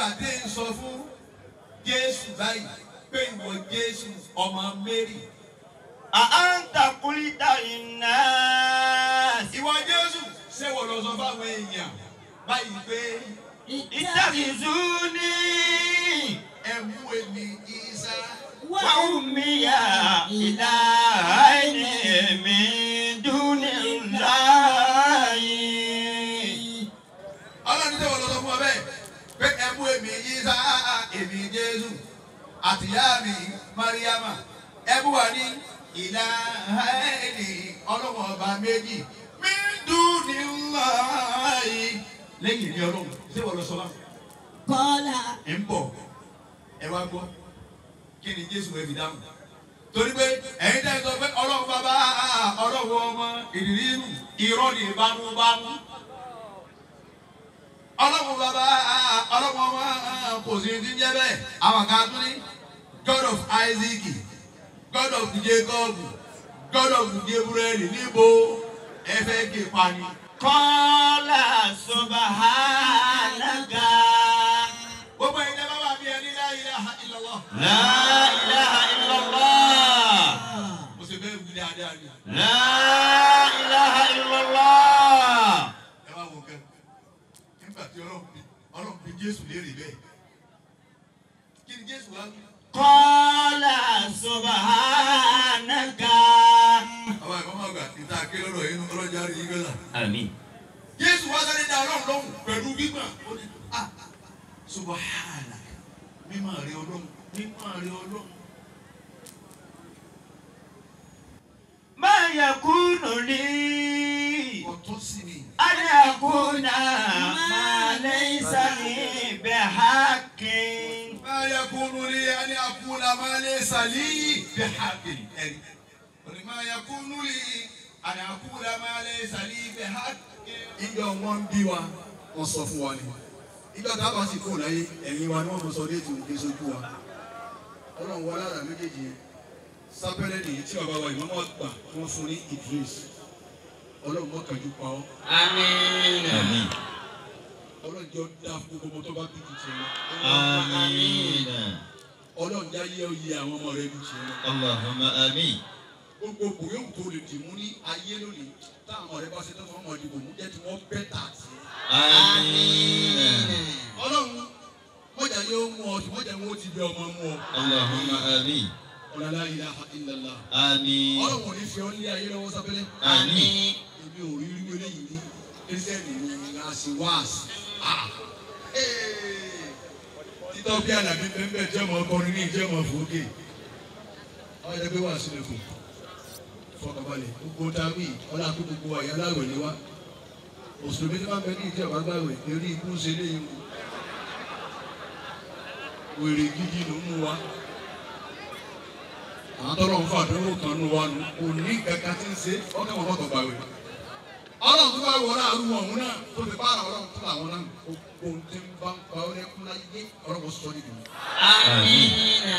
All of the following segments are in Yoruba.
tí ń sọ fún Jésù báyìí pé ìwọ Jésù ọmọ Mary أأنت قلت للناس ìwọ Jésù ṣé wọ́n lọ sọ fáwọn èèyàn báyìí pé اتخذوني ẹ mú èmi Ìsá وأمي إلهين من دون الله ọlọ́run ṣé wọ́n lọ sọ fún ọ bẹ́ẹ̀ pé ẹ mú èmi Ìsá èmi Jésù àtìyá mi Mariama ẹ mú wa ní ìlà ẹni ọlọ́wọ́ ọba méjì mí dùn ní ńlá yìí lẹ́yìn ní ọlọ́run ṣé wọ́n lọ sọ láwọn. قال ẹ ń bọ̀ ẹ wá gbọ́ kí ni Jésù ẹ fi dáhùn torí pé ẹ̀yin tẹ́ ẹ sọ pé ọlọ́run bàbá ọlọ́run ọmọ ìrírí irọ́ ni bámúbámú ọlọ́run bàbá ọlọ́run ọmọ kò sí ti ń jẹ́ bẹ́ẹ̀ àwọn kan tún ní God of Isaac God of Jacob God of Gabriel níbo ẹ fẹ́ gé pani. قال سبحانك gbogbo ẹ̀yin tẹ́ bá wà bí ẹni la ilaha illallah. لا إله إلا الله mo ṣe bẹ́ẹ̀ wí dáadáa ni. لا إله إلا الله ẹ wá wo nǹkan nígbà tí ọlọ́run bí ọlọ́run bí jésù léèrè bẹ́ẹ̀ kí ni jésù wá wí. قال سبحانك àwọn ẹ̀fọ́ máa gbà níta ké lọ́dọ̀ yín ọlọ́jà rí yín gbẹ́sà. آمين jésù wá sáré dá ọlọ́run lóhùn pẹ̀lú gbígbà ó ní à subahana mímọ́ rẹ ọlọ́run mímọ́ rẹ ọlọ́run. ما يكون لي ọ̀tọ́ sí mi. أن أكون ما ليس لي بحق ما يكون لي أن أقول ما ليس لي بحق ẹ̀rí. ما يكون لي أن أقول ما ليس لي بحق. ìjọ wọn ń bí wa wọn sọ fún wa ni ìjọ tá a bá sì kó láyé ẹ̀yìn wa ni wọ́n mọ sọ déètì òkè sójú wa ọlọ́run wọlé àrà méjèèjì yẹn sápẹ́lẹ́ nìyí tí bàbá wa ìmọ̀mọ́ gbà wọ́n fún ní Idris ọlọ́run mọ́ kàjú pa ọ́ آمين آمين ọlọ́run jọ dá fún gbogbo tó bá bí ju tiẹ̀ lọ آمين ọlọ́run já yẹ oyè àwọn ọmọ rẹ bí tiẹ̀ lọ. اللهم آمين gbogbo bòyó tó lè dì mú ní ayé lónìí táwọn ọmọ rẹ bá ṣe tó fún ọmọ ìdìbò mú jẹ́ tí wọ́n bẹ́ tà sí. آمين ọlọ́run mọ̀jà yóò mú ọ tí mọ̀jà wọn ó ti bẹ ọmọ mú ọ. اللهم آمين ọ̀làlá ilaha illallah. آمين ọlọ́run ò ní fi ọ́ ní ayé lọ́wọ́ sábẹ́lẹ́. آمين èmi ò rí irú eléyìí ní kírísítẹ́nì ní láti wáàsì. títọ́ bí àlàbí bẹ́ẹ̀ jẹ́ ọmọ ọkọrin ní ìjẹ́ ọmọ fòókè. wọ́n yẹ pé wàásù lè kù fọkànbalẹ̀ gbogbo dáwì ọlá tó gbogbo àyà aláwẹ̀ ni wá mùsùlùmí tí wọ́n bẹ ní ìjẹ́ ọ̀bá gbàwẹ̀ eré ikú ń ṣe léyìn o wèrè gidi ló mú wa àwọn tọ́lọ̀ ń fà dúró kan nù wa nù kò ní kankan tí ń ṣe ọkẹ́ wọn fọ́tọ̀ gbàwẹ̀ ọlọ́run tó bá wọ náà rú ọ̀hún náà tó fi bára ọlọ́run tó làwọn náà gbogbo ohun tí ń bá ń pa ọ́ lẹ́kún láyé ọlọ́run sọ níbi آمين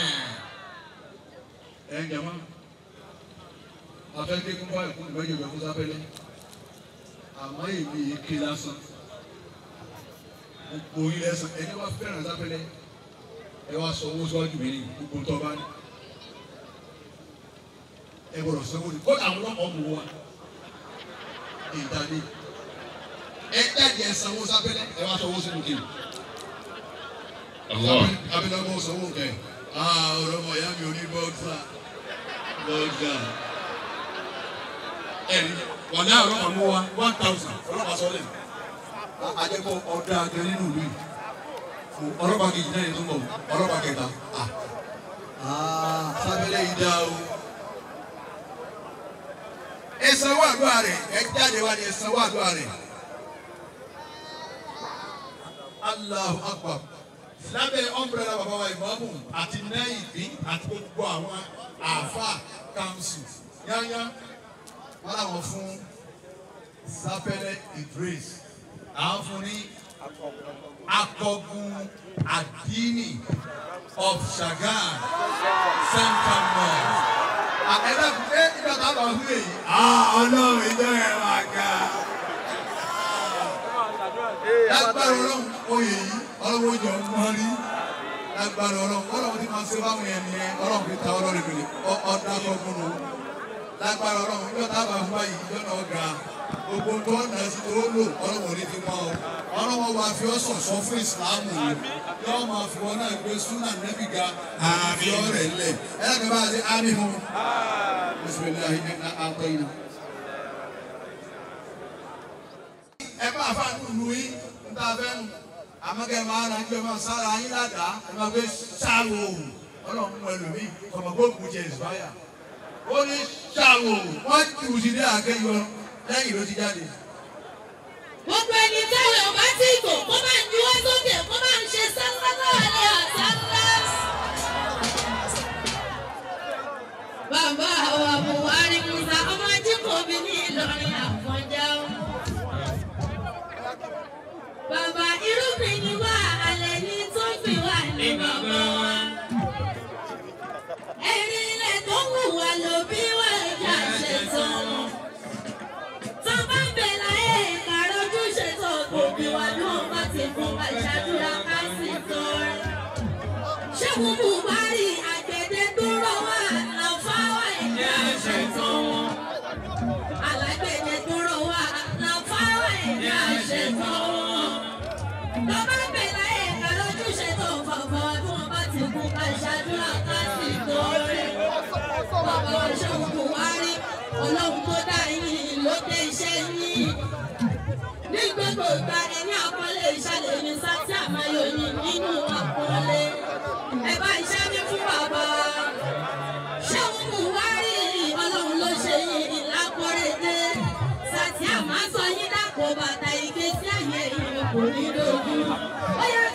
ẹ̀ ń jẹ́ mọ́ afẹ́kẹ́ kún báyìí kún ìgbẹ́jọ ìgbẹ́ fún sáfẹ́lẹ́ àmọ́ èmi yìí ké lásán gbogbo yín lẹ́sàn ẹni wá fẹ́ràn sáfẹ́lẹ́ ẹ wá sọ owó síwájú mi ní gbogbo tó bá ní ẹ gbọ́dọ̀ sanwó ni kó àwọn ọlọ́pàá mú wa ìdáni ẹ jáde ẹ sanwó sáfẹ́lẹ́ ẹ wá sọ owó sínú kìnnì الله abẹ́lẹ́ ọmọ sanwó kẹ́ ẹ̀ ọ̀rọ̀ ọmọ ìyá mi ò ní bọ́ọ̀dà bọ́ọ̀dà ẹni wà ní àwọn ọmọ wa one thousand ọlọ́pàá sọ́lẹ̀ àjẹpọ̀ ọ̀dà àgbẹ̀ nínú ìlú yìí ọlọ́pàá kejì náà yẹn tó ń bọ̀ ọlọ́pàá kẹta sábẹ́lẹ̀ yìí dá o. ẹ sanwó àdúrà rẹ̀ ẹ jáde wá ní ẹ sanwó àdúrà rẹ̀. Allahu Akbar lábẹ́ ọ̀nbrẹ́là bàbá wa ìmọ̀ọ́mù àti náìbí àti gbogbo àwọn àáfà kanṣu yányá wọn làwọn fún sáfẹ́lẹ́ Idris àwọn fún ní akọgun àdínì of Ṣàgán central mosque. àkẹ́dá ẹ ìgbà tá a bá wúlò yìí. ọlọ́run ìjọ ẹ̀ máa ga. lágbára ọlọ́run oyè yìí ọlọ́wọ́ jọ mọ́ rí lágbára ọlọ́run ọlọ́run tí máa ń ṣe báwọn yẹn nìyẹn ọlọ́run fi ta ọlọ́run lòlẹ̀ ọ̀dà kọ̀ọ̀kan nù lágbára ọlọ́run ìjọ tábà fún báyìí ìjọ náà ga gbogbo tó ọ̀nà ẹ̀sìn tó lò ọlọ́run ní ti mọ́ ọ ọlọ́run wa fi ọ́ sọ̀sọ́ fún ìsìláàmù yìí yóò máa fi wọn náà gbé súnà nẹ́bí ga àfi ọ̀rẹ́ lẹ̀ ẹ̀ ẹ́ kí n bá ṣe ámì fún bisimilahi ẹ̀ àtọ̀ yìí. ẹ bá a fa nùlù yín níta fẹ́ nù àmọ́kẹ́ máa ra ẹgbẹ́ máa sára yín ládàá ẹ máa gbé ṣáàwó òwò ọlọ́run mú ẹlòmíì kọ̀mọ̀ kó kù jẹ ìsúbáyà ó ní ṣáàwó òwò wọ́n ti wù sí ní àkẹ́yọ lẹ́yìn ló ti jáde. Gbogbo ẹni táwọn ọba tí kò kó máa ń juwọ́ sókè kó máa ń ṣe sálálá àlẹ́ àsálá. Bàbá wa Buhari Musa ọmọ Ajíkòbí ní Ìlọrin Àfọ̀njá. Bàbá irúgbìn ni wá alẹ́ ní tó fi wà ní bàbá wa. Ẹ̀rín ilẹ̀ tó wù wá ló bí wà ìjà ṣẹ̀tàn wọn. Tọ́ba ń bẹ̀ láyé ìkàrọ̀jú ṣètò òbí wa ló ń bá ti fún wa ṣàdúrà ká sì tọrẹ. Ṣé mo mú Buhari àgbẹ̀dẹ tó rọ̀ wá lọ́fàwọ̀ ẹ̀dá ṣètò wọn? Alágbẹ̀dẹ tó rọ̀ wá lọ́fàwọ̀ ẹ̀dá ṣètò wọn. Tọ́ba ń bẹ̀ láyé ìkàrọ̀jú ṣètò fọ̀fọ̀ wa tí wọ́n bá ti fún wa ṣàdúrà ká sì tọrẹ. Bàbá wa ṣe ń Buhari ọlọ́run tó dá yín ló dé iṣẹ́ yín. ní gbogbo ìgbà ẹni àkọlé ìṣàlẹ̀ ní sátí àmáyọ yín nínú àkọlé. ẹ bá iṣẹ́ mi fún bàbá. ṣé òun mú wá rí ọlọ́run ló ṣe yín lákọ̀rẹ́dé. sátí àmá sọ yín dàpọ̀ bàtà ìgbésí ayé yín kò ní lójú. ó yẹ